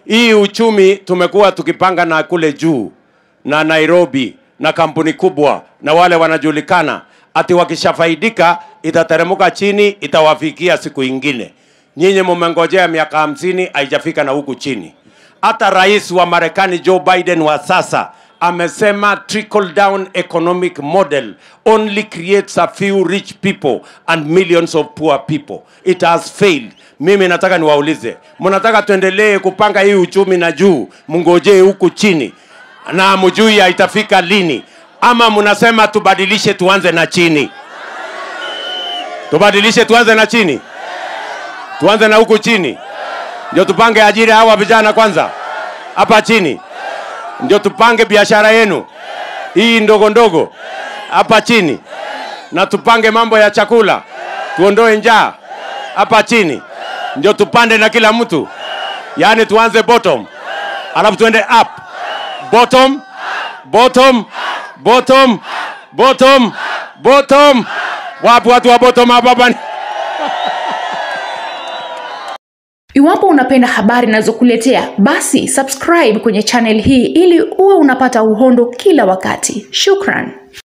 hii uchumi tumekuwa tukipanga na kule juu na Nairobi na kampuni kubwa na wale wanajulikana, ati wakishafaidika itateremuka chini, itawafikia siku ingine. Nyinyi mumengojea miaka hamsini, haijafika na huku chini. Hata rais wa Marekani Joe Biden wa sasa amesema trickle down economic model only creates a few rich people and millions of poor people. It has failed. Mimi nataka niwaulize, mnataka tuendelee kupanga hii uchumi na juu, mngojee huku chini na mjui itafika lini, ama mnasema tubadilishe tuanze na chini? Tubadilishe tuanze na chini, tuanze na huku chini, ndio tupange ajira hawa vijana kwanza hapa chini, ndio tupange biashara yenu hii ndogo ndogo hapa chini, na tupange mambo ya chakula, tuondoe njaa hapa chini, ndio tupande na kila mtu, yaani tuanze bottom, alafu tuende up bottom bottom bottom bottom bottom wapi watu wa bottom hapa hapa Iwapo unapenda habari ninazokuletea, basi subscribe kwenye channel hii ili uwe unapata uhondo kila wakati. Shukran.